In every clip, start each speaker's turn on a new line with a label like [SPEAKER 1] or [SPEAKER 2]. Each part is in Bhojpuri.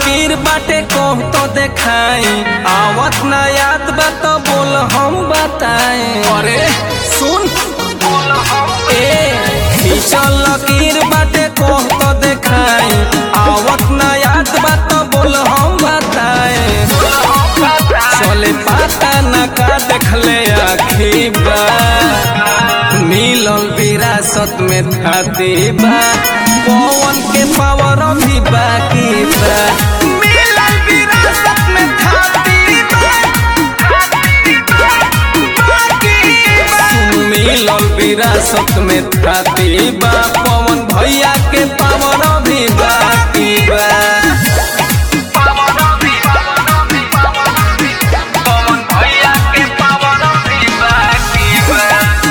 [SPEAKER 1] लकीर बाटे कह तो देखाई आवत ना याद बा तो बोल हम बताए अरे सुन ए खींचल लकीर बाटे कह तो देखाई आवत ना याद बा तो बोल हम बताए चले पाता ना का देखले आखी बा मिलल विरासत में थाती बा पवन के पावर भी बाकी बा मिलल विरासत में थाती बा सुन मिलल विरासत में थाती बा पवन भैया के पावर भी बाकी बा पवन भैया के पावर भी बाकी बा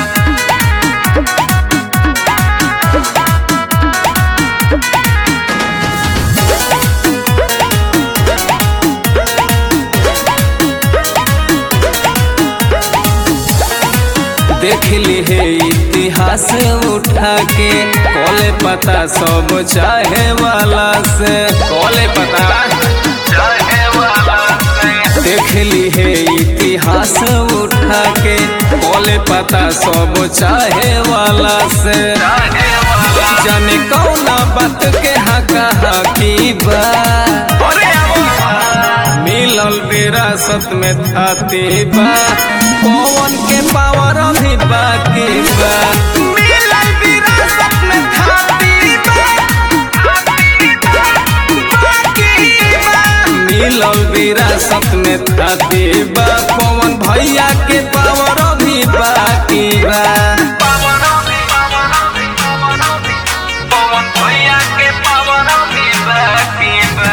[SPEAKER 1] देख ली है इतिहास उठा के कोले पता सब चाहे वाला से कोले पता चाहे वाला से देख ली है इतिहास उठा के कोले पता सब चाहे वाला से जाने कौना बात के हका हकी बा मिलल विरासत में थाती बा पवन के पावर भी बाकी बा मिलल विरासत में थाती बा मिलल विरासत में थाती बा पवन भैया के पावर भी बाकी बा पवन भैया के पावर भी बाकी बा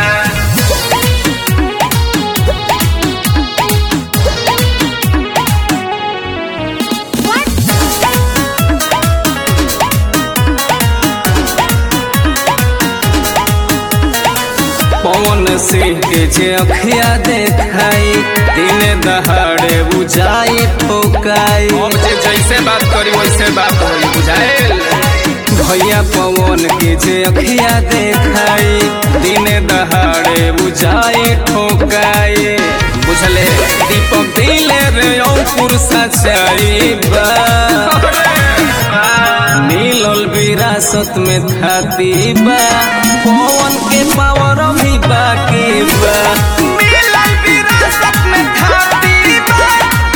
[SPEAKER 1] पवन सिंह के जे अखिया देखाई दिन दहाड़े बुझाई ठोकाई
[SPEAKER 2] हम जे जैसे बात करी वैसे बात होई बुझाएल
[SPEAKER 1] भैया पवन के जे अखिया देखाई दिन दहाड़े बुझाई ठोकाई बुझले दीपक दिले रे अंकुर सचाई बा मिलल विरासत में थाती बा पवन के पावर भी बाकी बा मिलल विरासत में थाती बा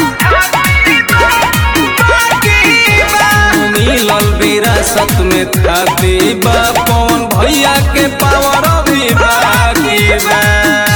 [SPEAKER 1] मिलल विरासत में थाती बा पवन भैया के पावर भी बाकी बा